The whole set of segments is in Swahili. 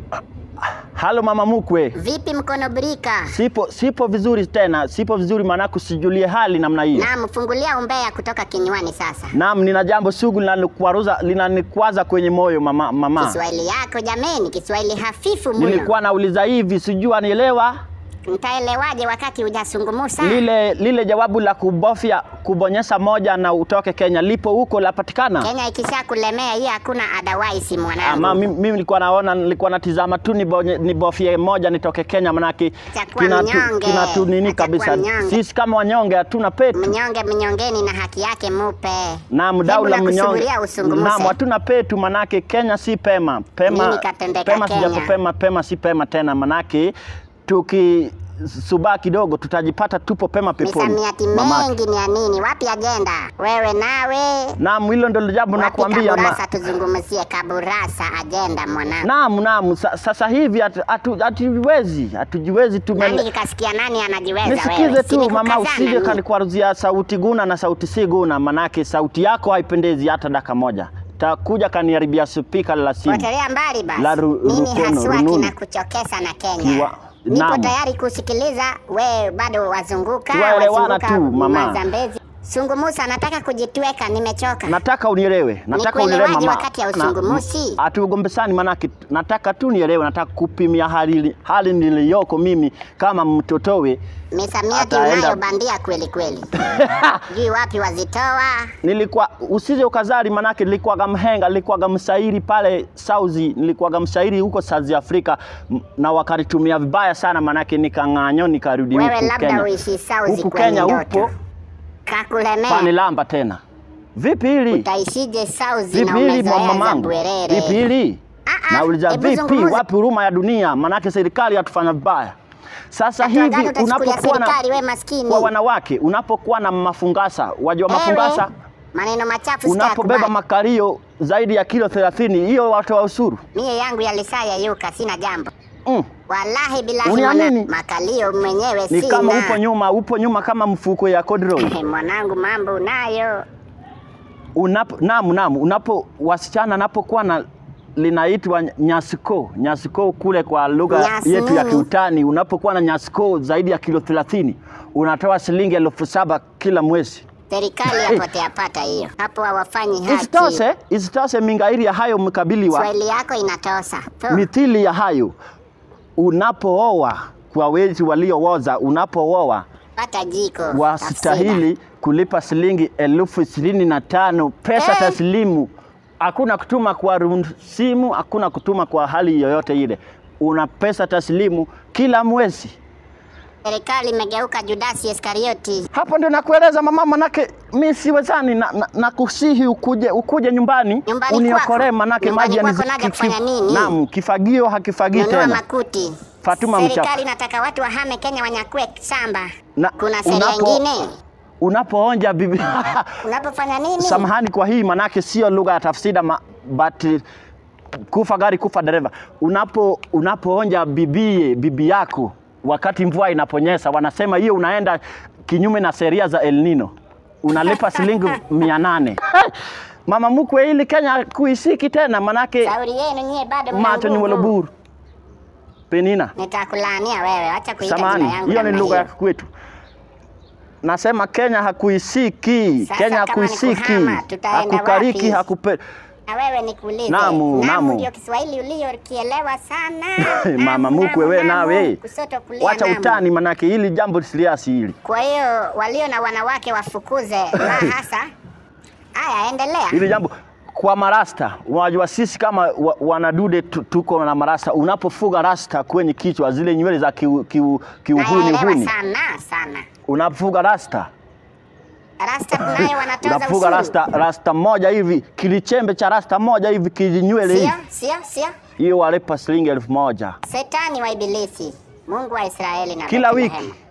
Halo mama mkwe. Vipi mkono brika? Sipo sipo vizuri tena, sipo vizuri maanake usijulie hali namna hiyo. Naam, fungulia umbea kutoka kinywani sasa. Naam, nina jambo sugu linanikwaruza linanikwaza kwenye moyo mama. mama. Kiswahili yako jameni, Kiswahili hafifu mno. Nilikuwa nauliza hivi, sijui anielewa Nitaelewaje wakati hujasungumusa? lile lile jawabu la kubofya kubonyeza moja na utoke Kenya lipo huko lapatikana? Kenya ikisha kulemea hii hakuna otherwise mwanangu. Ama mimi mimi nilikuwa naona nilikuwa natizama tu nibonye- nibofye moja nitoke Kenya manake Itakuwa kina tu, mnyonge. kina tu nini Itakuwa kabisa. mnyonge. Sisi kama wanyonge hatuna petu. Mnyonge mnyongeni na haki yake mupe. Naam, dau la Hebu mnyonge. nakusubiria usungumuse. Naam, hatuna petu manake Kenya si pema. Pema Nini katendeka pema Kenya? sijapopema pema si pema tena manake tukisubaa kidogo tutajipata tupo pema peponi. Misamiati mamake. mengi ni ya nini? Wapi agenda? Wewe nawe Naam, hilo ndio jambo wapi nakwambia. ma- kaburasa? Tuzungumzie kaburasa, agenda mwanangu. Naam, naam, sa, sasa hivi hatu- hatu- hatujiwezi, hatujiwezi tume Nani kikasikia nani anajiweza Nisikize wewe? tu mama, Sinikukazana usije mimi. kanikwaruzia sauti guna na sauti si guna, manake sauti yako haipendezi hata dakika moja. Takuja kaniharibia spika la simu. Potelea mbali basi. La ru- Nini rukono, haswa rununu. kinakuchokesa na Kenya? Kiwa- Nipo naam. tayari kusikiliza, we bado wazunguka, Tuwaelewana wazunguka tu, mama. Mazambezi. Sungumusa, nataka kujitweka, nimechoka. Nataka unielewe, nataka Nikuelewaje unielewe mama. wakati ya Na- usungumusi? Hatugombesani manake nataka tu nielewe, nataka kupimia hali hali niliyoko mimi kama mtotowe. Misamiati Ataenda- unayo bandia kweli kweli. Jui wapi wazitoa? nilikuwa usije ukazari manake nilikuwaga mhenga nilikuwaga mshairi pale Sauzi nilikuwaga mshairi huko South Africa m- na wakanitumia vibaya sana manake nikang'anyo nikarudi Wewe huku labda Kenya uishi Sauzi huku kwenye Kenya ndoto. upo Kakulemea. panilamba tena vipi hili Utaishije Sauzi na vipi hili mwa umezoea za mamangu bwerere? vipi hili Ah, ah, nauliza hebu vipi zungumza. wapi huruma ya dunia manake serikali hatufanya vibaya sasa Hatua hivi gani utachukulia unapokuwa na serikali we maskini? kwa wanawake unapokuwa na mafungasa wajua Ewe, mafungasa maneno machafu unapobeba sitakubali. makario zaidi ya kilo 30 hiyo watoa ushuru Mie yangu yalisaya yuka, sina jambo. mm. Wallahi bilahi Uniamini? mwana, makalio mwenyewe ni sina. kama upo nyuma upo nyuma kama mfuko ya kodrol Mwanangu mambo unayo. unapo naam naam unapo wasichana napokuwa na linaitwa nyasiko nyasiko kule kwa lugha Nyasi yetu ya nini? kiutani unapokuwa na nyasiko zaidi ya kilo 30 unatoa shilingi elfu saba kila mwezi Serikali yapotea pata hiyo. Hapo hawafanyi haki. isitoshe isitoshe mingairi ya hayo mkabiliwa Swahili yako inatosa. Tu. mithili ya hayo unapooa kwa wezi waliooza unapooa Pata jiko. wastahili kulipa shilingi elfu ishirini na tano pesa Eh. taslimu. Hakuna kutuma kwa rum- simu, hakuna kutuma kwa hali yoyote ile, una pesa taslimu kila mwezi. Serikali imegeuka Judasi Iskarioti. Hapo ndio nakueleza mama, manake mi siwezani na, na, na kusihi ukuje, ukuje nyumbani, Nyumbani uniokolee, kwako? manake Nyumbani maji kwako naja kufanya nini? Naam, kifagio hakifagii Nunua tena. makuti. Fatuma Serikali mchafu. inataka watu wahame Kenya wanyakue shamba. Na- Kuna sheria unapo- ingine. Unapoonja bibi Unapofanya nini? Samahani kwa hii manake sio lugha ya tafsida ma, but uh, kufa gari kufa dereva. Unapo unapoonja bibie bibi yako wakati mvua inaponyesha, wanasema hiyo unaenda kinyume na sheria za El Nino, unalipa shilingi mia nane. Mama mkwe, ili Kenya kuisiki tena, manake Shauri yenu nyie bado mna macho ni nguvu. waloburu penina. Nitakulaania wewe, acha kuita jina Samahani, yangu. hiyo ni namna lugha ya hiyo. kwetu. Nasema Kenya hakuisiki, Sasa Kenya kama ni hakuisiki, kuhama, tutaenda hakukariki, wapi? hakupe Na wewe nikuulize. Namu, namu. ndio Kiswahili uliyokielewa sana. mama Namu, mkwe, we namu, nawe namu. Kusoto kulia wacha namu. utani, manake hili jambo siliasi hili. Kwa hiyo walio na wanawake wafukuze la hasa. Haya, endelea. Hili jambo kwa marasta, unajua sisi kama wa, wanadude tu- tuko na marasta. Unapofuga rasta kwenye kichwa, zile nywele za kiu- kiu- kiuhuni Naelewa huni, sana sana. unapofuga rasta Rasta nayo wanatoza unafuga ushuru. rasta, rasta moja hivi, kilichembe cha rasta moja hivi kijinywele Sio, hivi, sio, sio. hiyo walipa shilingi elfu moja Setani wa ibilisi. Mungu wa Israeli na kila Bethlehem. wiki.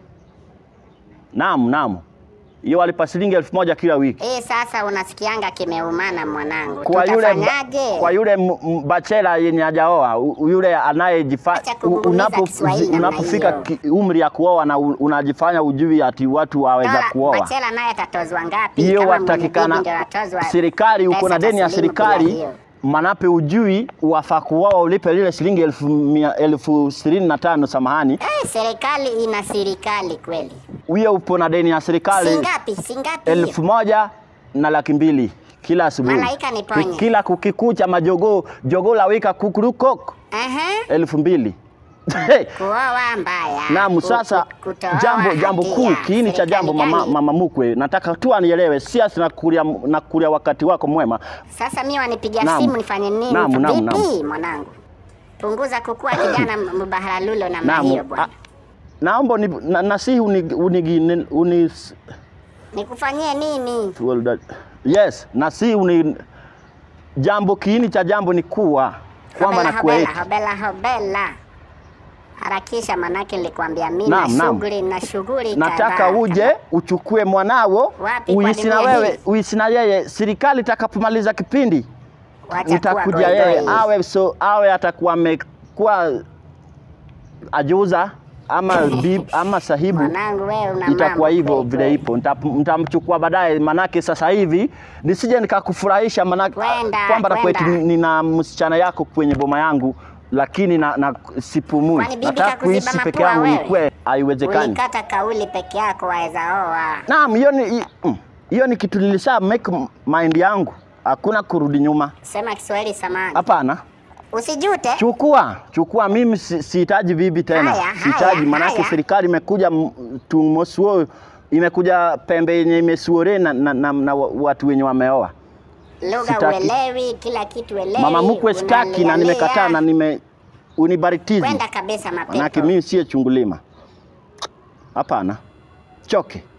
Naam, naam, hiyo walipa shilingi elfu moja kila wiki. Hii sasa unasikianga kimeumana mwanangu. kwa yule ba- Tutafanyaje? kwa yule m- m- bachela yenye hajaoa u- yule anayejifanya Acha kugunguniza Kiswahili namna unapofika hiyo. ki- umri ya kuoa na u- unajifanya ujui ati watu waweza Dola, kuoa Bachela naye atatozwa ngapi? hiyo Kama mwenye bibi watakikana ndio atozwa serikali, uko pesa na deni ya taslimu bila serikali, hiyo. manape ujui wafaa kuoa ulipe lile shilingi elfu, mia, elfu ishirini na tano samahani, Eh, serikali ina serikali kweli. huyo upo na deni ya serikali Singapi? Singapi? hiyo? elfu moja na laki mbili kila asubuhi. Malaika niponye. Ki- Kila kukikucha majogoo jogoo la wika kukurukok Aha. elfu mbili Kuoa mbaya. Naam, Ku- sasa ku- kutoa jambo jambo haki kuu ya kiini cha serikali jambo mama, gani? mama mkwe, nataka tu anielewe, siasi nakulia, nakulia wakati wako mwema. Sasa mimi wanipigia Naam. simu nifanye nini? Naam, naam, Vipi naam. mwanangu? Punguza kukua kijana mbaharalulo namna Naam, hiyo a- bwana. naomba uni, na, nasihi uni, uni, uni, Nikufanyie nini? well, that, yes, nasihi uni, jambo kiini cha jambo ni kuwa kwamba Hobela, nakuweka hobela, hobela, hobela. Harakisha manake nilikwambia mimi Naam, na naam. shughuli na shughuli nataka kadhaa. uje uchukue mwanao Wapi, uishi na kwani wewe mimi? uishi na yeye serikali itakapomaliza kipindi Wacha kuwa nitakuja goigoi. yeye awe so awe atakuwa amekuwa ajuza ama bib, ama sahibu Mwanangu wewe una itakuwa mambo hivyo kweli vile kweli. ipo Nita- nitamchukua baadaye manake sasa hivi nisije nikakufurahisha manake Kwenda, kwamba nakweti kwenda. nina msichana yako kwenye boma yangu lakini na, na sipumui Kwani bibi nataka kakuziba kuishi peke mapua yangu wewe? nikwe haiwezekani Ulikata kauli peke yako waweza oa. Naam, hiyo ni hi- mm, hiyo ni kitu nilisha make mind yangu, hakuna kurudi nyuma. Sema Kiswahili samani. Hapana, Usijute. chukua chukua, mimi si- sihitaji bibi tena, Haya, sihitaji haya, manake haya. serikali imekuja m- tumosuo, imekuja pembe yenye imesuore na, na, na, na wa- watu wenye wameoa. Lugha Sitaki. uelewi, kila kitu uelewi. Mama mkwe sitaki na unalialia. nimekataa na nime unibaritizi, Kwenda kabisa manake mapepo. mimi siye chungulima. Hapana, choke.